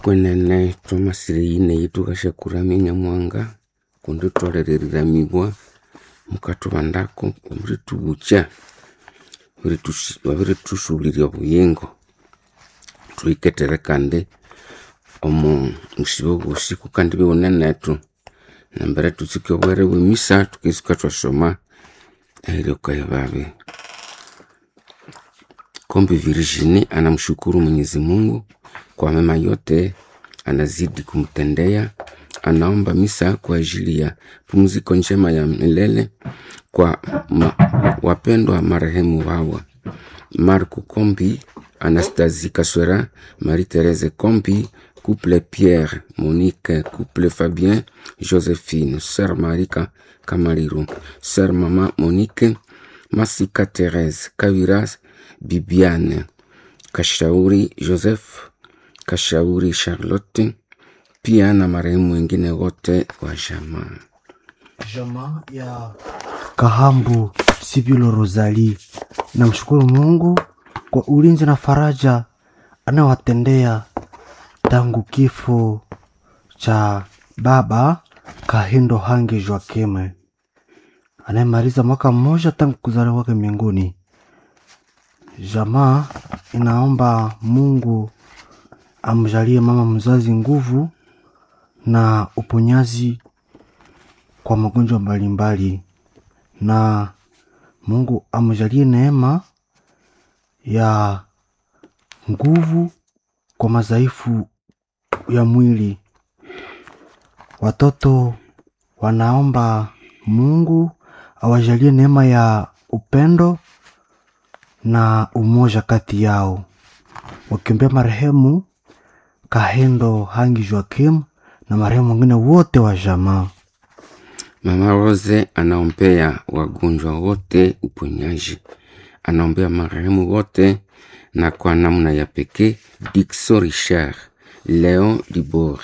okwenene twamasire yineyi tukashakurami nyamuhanga kundi twaleriramibwa mukatubandako omuritubucha wabiritusulirya obuyingo thuhiketere kandi omu busibe bwosi kukandi biwunenetu nambere tutsike obwere bwemisa tukisika twasoma ehiryokaye babi kombi Virginie anamshukuru Mwenyezi Mungu kwa mema yote anazidi kumtendea. Anaomba misa kwa ajili ya pumziko njema ya milele kwa ma, wapendwa marehemu wawa Marco Kombi, Anastasie Kaswera, Marie-Thérèse Kombi, couple Pierre, Monique, couple Fabien, Joséphine, sœur Marika Kamariro, sœur Mama Monique, Masika Thérèse, Kaviras, Bibiane, Kashauri Joseph, Kashauri Charlotte, pia na marehemu wengine wote wa jamaa. Jamaa ya Kahambu Sibilo Rosali, namshukuru Mungu kwa ulinzi na faraja anayowatendea tangu kifo cha baba Kahindo Hange Joakeme anayemaliza mwaka mmoja tangu kuzaliwa kwake mbinguni. Jamaa inaomba Mungu amjalie mama mzazi nguvu na uponyaji kwa magonjwa mbalimbali, na Mungu amjalie neema ya nguvu kwa madhaifu ya mwili. Watoto wanaomba Mungu awajalie neema ya upendo na umoja kati yao, wakiombea marehemu Kahendo Hangi Joakim na marehemu wengine wote wa jamaa. Mama Rose anaombea wagonjwa wote uponyaji, anaombea marehemu wote, na kwa namna ya pekee Dixo Richard, Leon Dibor,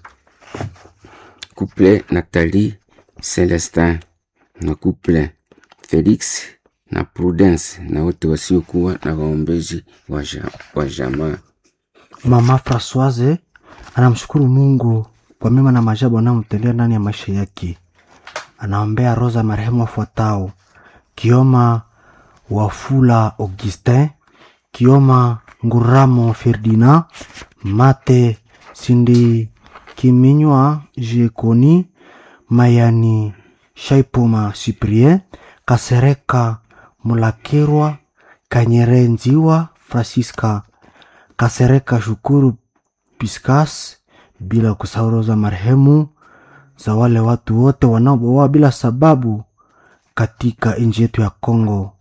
couple Nathalie Celestin na couple Felix na Prudence na wote wasiokuwa na waombezi wa ja- wa jamaa. Mama Francoise anamshukuru Mungu kwa mema na maajabu anayomtendea ndani ya maisha yake. Anaombea roza marehemu wafuatao: Kioma Wafula Augustin, Kioma Nguramo Ferdinand, Mate Sindi Kiminywa Jekoni, Mayani Shaipuma Cyprien, Kasereka Mulakirwa, Kanyere Nziwa Francisca Kasereka Shukuru Piscas, bila kusahau roho za marehemu za wale watu wote wanaoboa bila sababu katika nchi yetu ya Kongo.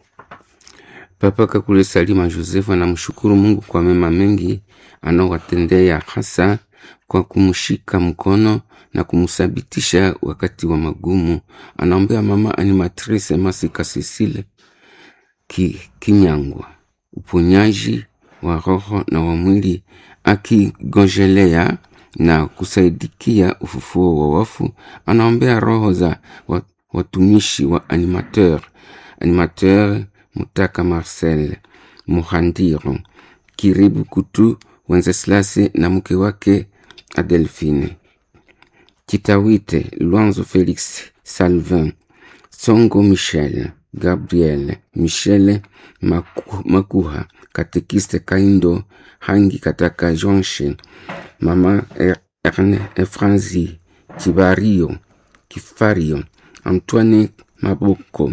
Papa Kakule Salima Joseph anamshukuru Mungu kwa mema mengi anaowatendea, hasa kwa kumshika mkono na kumthabitisha wakati wa magumu. Anaombea mama animatrice Masika Cecile ki, Kinyangwa uponyaji wa roho na wa mwili, akigonjelea na kusaidikia ufufuo wa wafu. Anaombea roho za wa- watumishi wa animateur animateur Mutaka Marcel Muhandiro Kiribu Kutu Wenceslase na mke wake Adelphine Kitawite Luanzo Felix Salvin Songo Michel Gabriel Michel Maku, Makuha Katekiste Kaindo Hangi Kataka Jonshe Mama Er- Erne Efranzi Kibario Kifario Antoine Maboko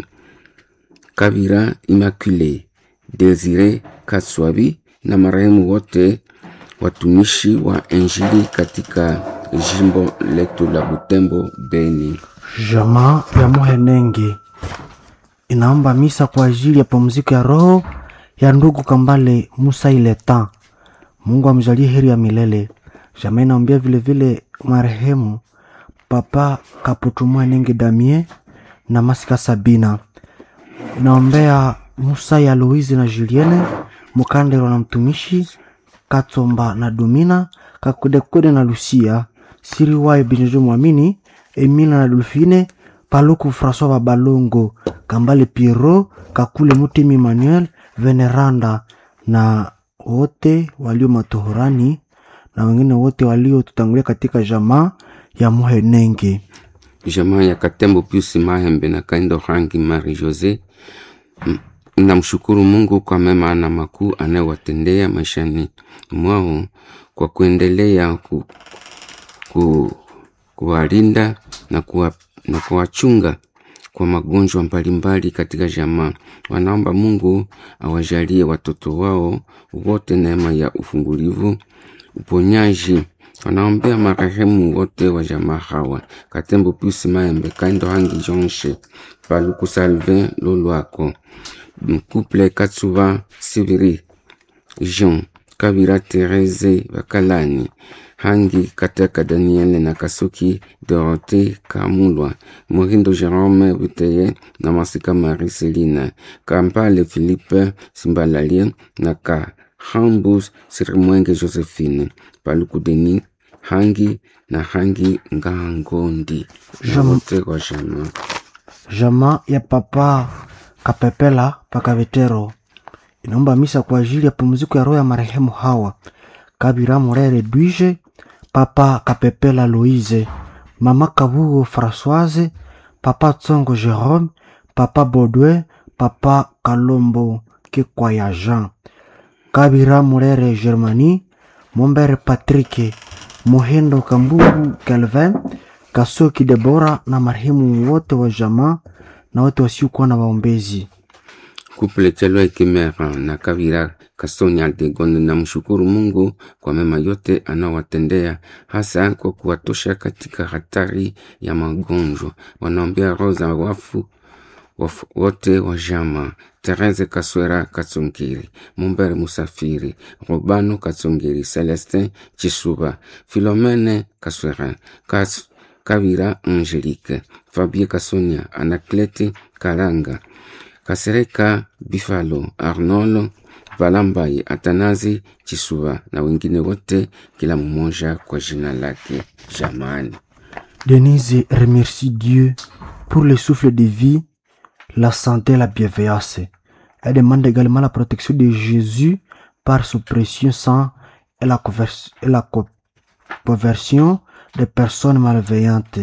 Kabira Immaculée, Desire Kaswabi na marehemu wote watumishi wa Injili katika jimbo letu la Butembo Beni. Jamaa ya Muhenenge inaomba misa kwa ajili ya pumziko ya roho ya ndugu Kambale Musa Ileta. Mungu amjalie heri ya milele. Jamaa inaombea vilevile marehemu Papa Kaputumwa Nenge Damie na Masika Sabina. Inaombea Musa ya Louise na Julienne Mukandero na mtumishi Katsomba na Domina Kakudekude na Lucia Siriwaye Binjojo Mwamini Emina na Dolfine Paluku François Babalongo Kambale Pierrot Kakule Mutemi Emmanuel Veneranda na wote walio matohorani na wengine wote waliotutangulia katika jamaa ya Muhenenge. jamaa ya Katembo Pius Mahembe na Kaindo Rangi Marie Jose M- namshukuru Mungu kwa mema na makuu anayowatendea maishani mwao kwa kuendelea ku, ku, kuwalinda na kuwa, na kuwachunga kwa magonjwa mbalimbali katika jamaa. Wanaomba Mungu awajalie watoto wao wote neema ya ufungulivu, uponyaji. Wanaombea marehemu wote wa jamaa hawa: Katembo Pius Maembe, Kaindo Hangi Jonshe, Paluku Salvin Lolwako, Couple Katsuba Sibiri, Jean Kabira Therese Bakalani, Hangi Kataka Daniel na Kasuki Dorote Kamulwa, Morindo Jerome Buteye na Masika Marie Selina, Kampale Philippe Simbalalie na Kahambus Sirimwenge Josephine, Paluku Denis Hangi na Hangi Ngangondi na Jam- wote wa jamaa. Jamaa ya Papa Kapepela Pakavetero inaomba misa kwa ajili ya pumziko ya roho ya marehemu hawa Kabira Morere Duije, Papa Kapepela Louise, Mama Kabugo Françoise, Papa Tsongo Jerome, Papa Baudouin, Papa Kalombo Kikwaya Jean, Kabira Morere Germanie, Mombere Patrick, Mohendo Kambugu Kelvin, Kasoki Debora na marehemu wote wa jamaa na wote wasiokuwa na waombezi. Couple Chelwa Kimera na Kavira Kasonya Degonde na mshukuru Mungu kwa mema yote anaowatendea hasa kwa kuwatosha katika hatari ya magonjwa. Wanaombea roho za wafu wafu wote wa jama Therese Kaswera Katsongiri, Mumbere Musafiri, Robano Katsongiri, Celestin Chisuba, Philomene Kaswera, Kas Kavira Angelique, Fabie Kasonia, Anaclete Karanga, Kasereka Bifalo, Arnolo Valambai, Atanazi Chisuba na wengine wote, kila mmoja kwa jina lake. Jamani, Denise remercie Dieu pour le souffle de vie, la santé et la bienveillance. Elle demande également la protection de Jésus par son précieux sang et la, convers- et la co- conversion des personnes malveillantes.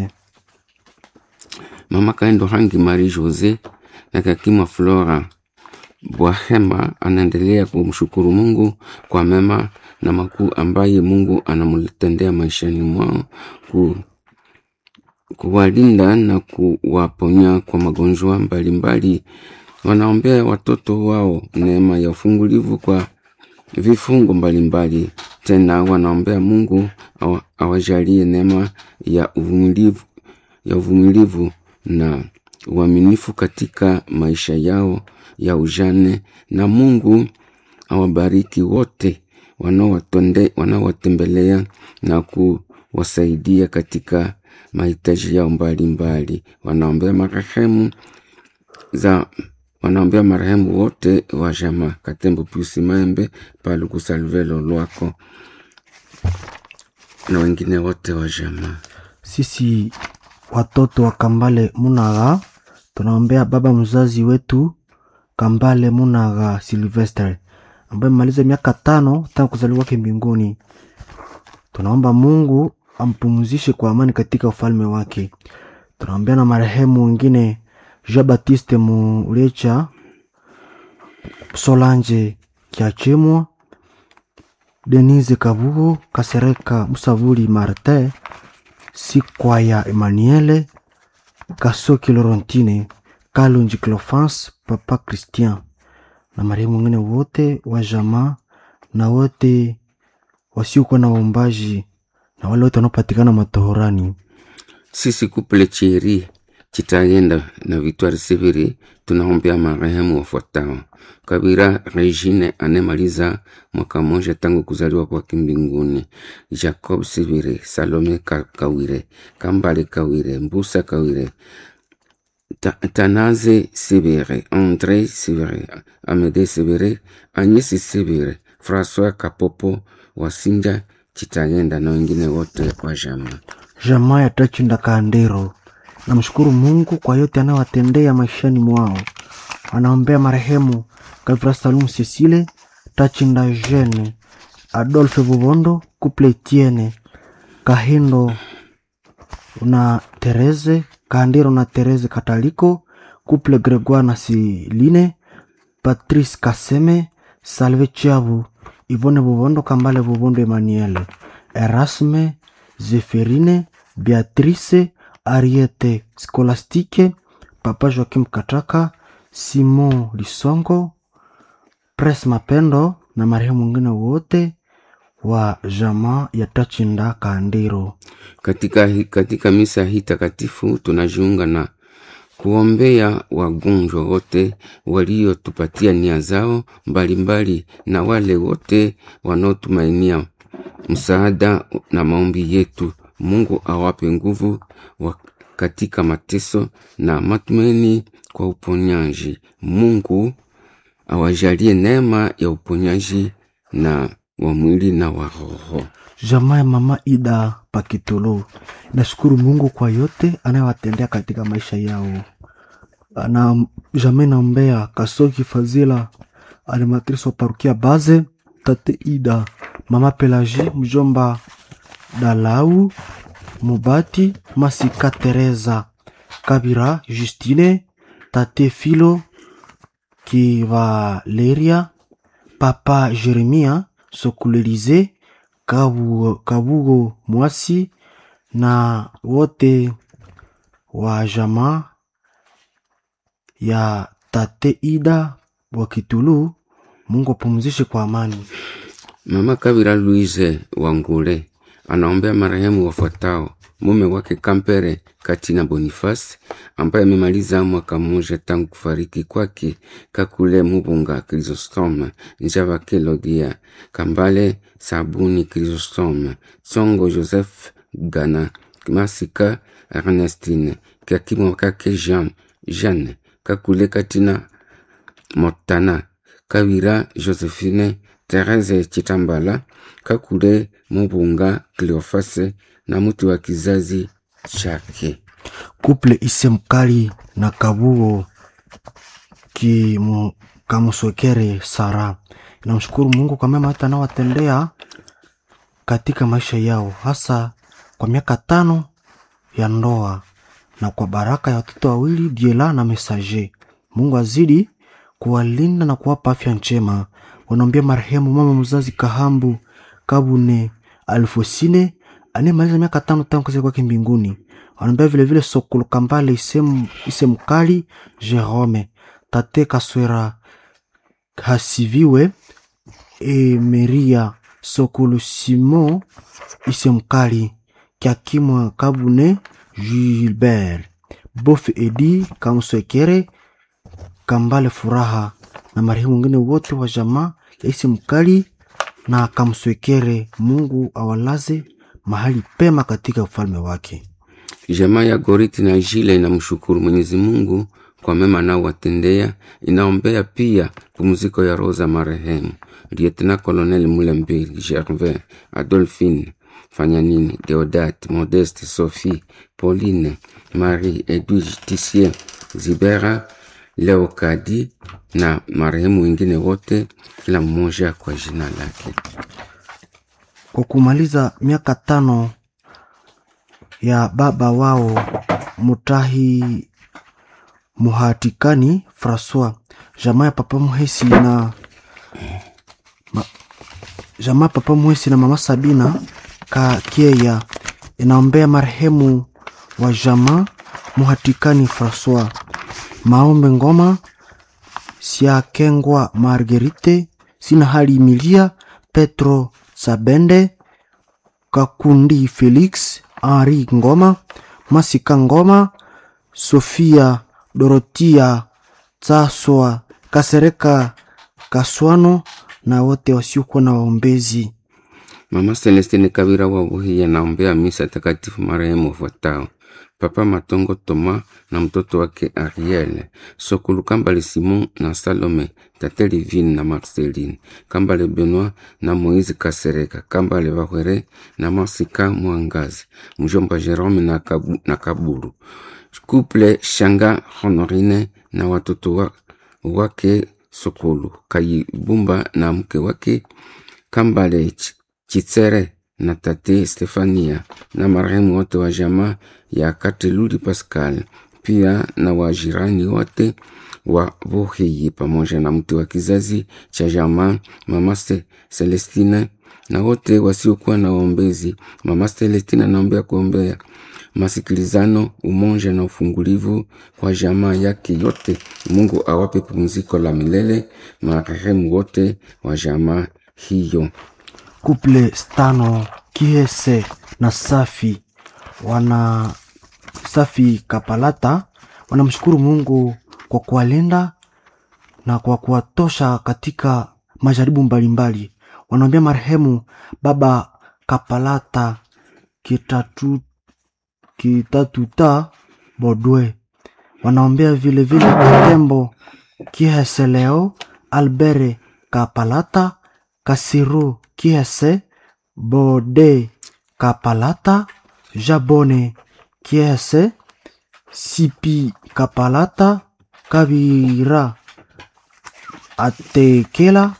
Mama Kaendo Hangi Marie Jose na Kakima Flora Bwahema anaendelea kumshukuru Mungu kwa mema na makuu ambaye Mungu anamtendea maishani mwao ku, kuwalinda na kuwaponya kwa magonjwa mbalimbali. Wanaombea watoto wao neema ya ufungulivu kwa vifungo mbalimbali. Tena wanaombea Mungu awa- awajalie neema ya uvumilivu ya uvumilivu na uaminifu katika maisha yao ya ujane, na Mungu awabariki wote wanaowatonde- wanaowatembelea na kuwasaidia katika mahitaji yao mbalimbali. Wanaombea marehemu za wanaombea marehemu wote wa jamaa Katembo Pius Maembe, Paluku Salvelo Lwako na wengine wote wa jamaa. Sisi watoto wa Kambale Munaga tunaombea baba mzazi wetu Kambale Munaga Silvestre ambaye amemaliza miaka tano tangu kuzaliwa kwake mbinguni. Tunaomba Mungu ampumzishe kwa amani katika ufalme wake. Tunaombea na marehemu wengine Jean Baptiste Mulecha, Solange Kiachemwa, Denise Kabugo, Kasereka Musavuli Martin, Sikwaya Emmanuele, Kasoki Laurentine, Kalonji Clofans, Papa Christian na marehemu wengine wote wa jamaa na wote wasiokuwa na waombaji na wale wote wanaopatikana matohorani. Sisi kuple Cheri Chitayenda na Victoire Siviri tunaombea marehemu wafuatao: Kabira Regine anemaliza mwaka mmoja tangu kuzaliwa kwake mbinguni, Jacob Siviri, Salome Ka- Kawire, Kambale Kawire, Mbusa Kawire, Ta- Tanaze Sibire, Andre Sibire, Amede Sibire, Agnesi Sibire, François Kapopo, Wasinja Chitayenda na wengine wote wa jamaa. Jamaa ya Tachinda Kandero namshukuru Mungu kwa yote anayowatendea maishani mwao. Anaombea marehemu Gavra Salum Cecile, Tachinda Jeune, Adolphe Bubondo, couple Etienne Kahindo na Therese Kahandiro na Therese Kataliko, couple Gregoire na Siline, Patrice Kaseme, Salve Chiabu, Yvonne Bubondo, Kambale Bubondo Emmanuel, Erasme, Zeferine, Beatrice, Ariete Scolastique, Papa Joakim Kataka, Simon Lisongo, Pres Mapendo na marehemu wengine wote wa jamaa ya Tachinda Kandiro. Katika, hi- katika misa hii takatifu tunajiunga na kuombea wagonjwa wote waliotupatia nia zao mbalimbali na wale wote wanaotumainia msaada na maombi yetu. Mungu awape nguvu wa katika mateso na matumaini kwa uponyaji. Mungu awajalie neema ya uponyaji na wa mwili na wa roho. Jamaa ya mama Ida Pakitolo nashukuru Mungu kwa yote anayowatendea katika maisha yao. Na jamaa naombea Kasoki Fazila, animatrice wa parukia Baze, tate Ida, mama Pelagie, mjomba Dalau Mubati, Masika Teresa Kabira, Justine, tate Filo Kivaleria, papa Jeremia Sokulelize Kabu, Kabugo Mwasi na wote wa jamaa ya tate Ida wa Kitulu. Mungu apumzishe kwa amani. Mama Kabira Louise Wangule anaombea marehemu wafuatao: mume wake Kampere Katina Boniface ambaye amemaliza mwaka mmoja tangu kufariki kwake, Kakule Mubunga Chrysostome, Njava Kelodia Kambale Sabuni Chrysostome, Tsongo Joseph Gana Masika Ernestine Kakimo kake Jean Jeanne Kakule Katina Motana Kabira Josephine Therese Chitambala Kakule Mubunga Cleofase na mtu wa kizazi chake. Kuple ise mkali na Kabugo kimu kamuswekere Sara. Namshukuru Mungu kwa mema hata anawatendea katika maisha yao, hasa kwa miaka tano ya ndoa na kwa baraka ya watoto wawili Diela na Mesaje. Mungu azidi kuwalinda na kuwapa afya njema. Wanaombea marehemu mama mzazi Kahambu Kabune Alfosine anayemaliza miaka tano tangu kuzaliwa kwake mbinguni. Wanaombea vilevile Sokolo Kambale Isem, Isemkali Jerome Tate Kaswera Hasiviwe Emeria Sokolo Simon Isemkali Kiakimwa Kabune Gilbert Bof Edi Kamswekere Kambale Furaha na marehemu wengine wote wa jamaa ya Isi Mkali na Kamswekere. Mungu awalaze mahali pema katika ufalme wake. Jamaa ya Goriti na Jile inamshukuru Mwenyezi Mungu kwa mema anaowatendea. Inaombea pia pumziko ya roho za marehemu Lieutenant Colonel Mulembeli Gervais, Adolphine Fanyanini, Deodat, Modeste, Sophie, Pauline, Marie, Edwige, Tissier, Zibera, Leokadi na marehemu wengine wote, kila mmoja kwa jina lake. Kwa kumaliza miaka tano ya baba wao Mutahi Muhatikani Francois, jamaa ya papa Muhesi na ma, jamaa ya papa Muhesi na mama Sabina Kakieya inaombea marehemu wa jamaa Muhatikani Francois, Maombe Ngoma, Siakengwa Margerite, Sina Hali Emilia, Petro Sabende, Kakundi Felix, Henri Ngoma, Masika Ngoma, Sofia Dorotia Tsaswa, Kasereka Kaswano na wote wasiokuwa na waombezi. Mama Celestine Kabira wa Buhiya anaombea misa takatifu marehemu wafuatao: Papa Matongo Toma na mtoto wake Ariel, Sokulu Kambale Simon na Salome, Tate Livine na Marceline, Kambale Benoit na Moise Kasereka, Kambale Bahwere na Masika Mwangazi, mjomba Jerome na, Kabu, na Kaburu, Couple Shanga Honorine na watoto wa, wake Sokulu, Kayibumba na mke wake Kambale Ch- Chitsere na tate Stefania na marehemu wote wa jamaa ya Kateluli Pascal, pia na wajirani wote wa Vuhiyi pamoja na mtu wa kizazi cha jamaa mama Se- Celestina na wote wasiokuwa na waombezi. Mama Celestina naombea kuombea masikilizano, umoja na ufungulivu kwa jamaa yake yote. Mungu awape pumziko la milele marehemu wote wa jamaa hiyo. Kuple Stano Kiese na Safi wana Safi Kapalata wanamshukuru Mungu kwa kuwalinda na kwa kuwatosha katika majaribu mbalimbali. Wanaombea marehemu baba Kapalata kitatu kitatuta Bodwe. Wanaombea vile vile Katembo Kihese leo Albere Kapalata Kasiru Kihese Bode Kapalata Jabone Kihese Sipi Kapalata Kabira Atekela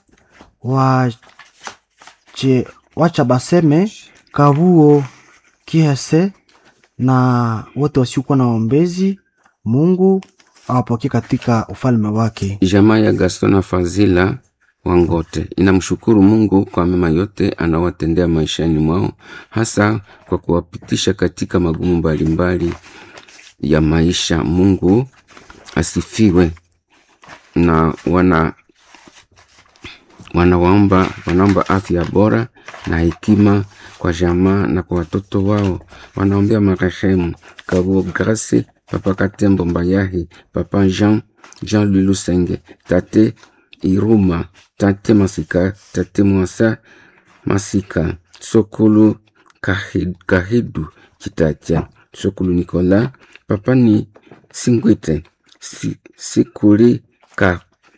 wache, wacha baseme Kabuo Kihese na wote wasiokuwa na waombezi. Mungu awapokee katika ufalme wake. Jamaa ya Gaston na Fazila Wangote inamshukuru Mungu kwa mema yote anawatendea maishani mwao, hasa kwa kuwapitisha katika magumu mbalimbali ya maisha. Mungu asifiwe. Na wana wanawaomba wanaomba afya bora na hekima kwa jamaa na kwa watoto wao. Wanaombea marehemu Kabuo Grace, Papa Katembo Mbayahi, Papa Jean Jean Lulusenge, Tate Iruma, Tate Masika, Tate Mwasa Masika, Sokulu Kahid- Kahidu Kitacha, Sokulu Nikola, Papa ni Singwite, Si- Sikuli Ka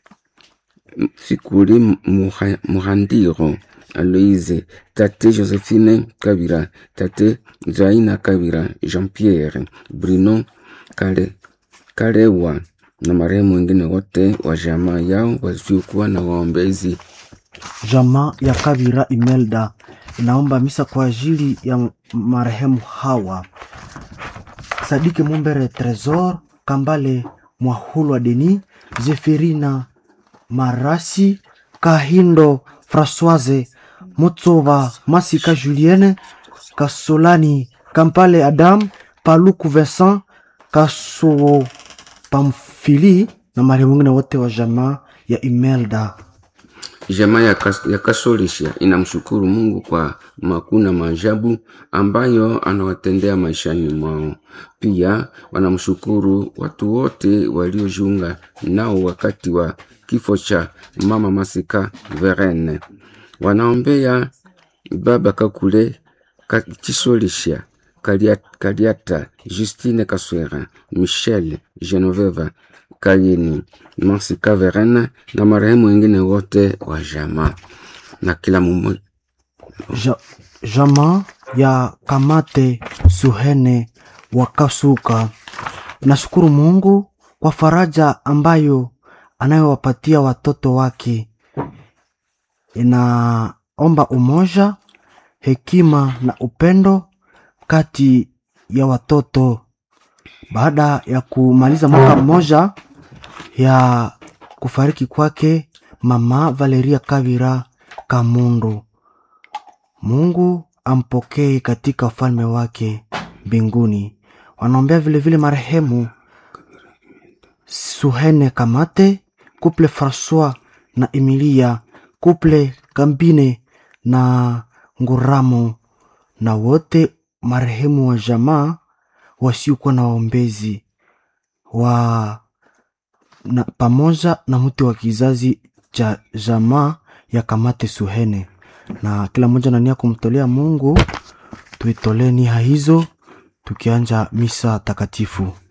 Sikuli Muha- Muhandiro Aloise, Tate Josephine Kabira, Tate Zaina Kabira, Jean-Pierre Bruno Kale, Kalewa na marehemu wengine wote wa jamaa yao wasiokuwa na waombezi. Jamaa ya Kabira Imelda inaomba misa kwa ajili ya marehemu Hawa Sadiki Mumbere Tresor Kambale Mwahulwa Deni Zeferina Marasi Kahindo Françoise Mutsoba Masika Julienne Kasolani Kampale Adam Paluku Vincent Kaso Pamfili na marehemu wengine wote wa jamaa ya Imelda. Jamaa ya, kas, ya Kasolisha inamshukuru Mungu kwa makuu na maajabu ambayo anawatendea maishani mwao. Pia wanamshukuru watu wote waliojiunga nao wakati wa kifo cha mama Masika Verene. Wanaombea baba Kakule Ka- Chisolisha Kaliata, Kaliata Justine Kaswera Michel Genoveva Kayeni Masika Verena na marehemu wengine wote wa jamaa na kila mumo Ja, jamaa ya Kamate Suhene wa Kasuka inashukuru Mungu kwa faraja ambayo anayowapatia watoto wake. Inaomba umoja, hekima na upendo kati ya watoto. Baada ya kumaliza mwaka mmoja ya kufariki kwake mama Valeria Kavira Kamundu. Mungu ampokee katika ufalme wake mbinguni. Wanaombea vilevile marehemu Suhene Kamate, kuple Francois na Emilia, kuple Kambine na Nguramo, na wote marehemu wa jamaa wasiokuwa na waombezi wa na, pamoja na mtu wa kizazi cha jamaa ya Kamate Suhene, na kila mmoja na nia kumtolea Mungu. Tuitolee nia hizo tukianja misa takatifu.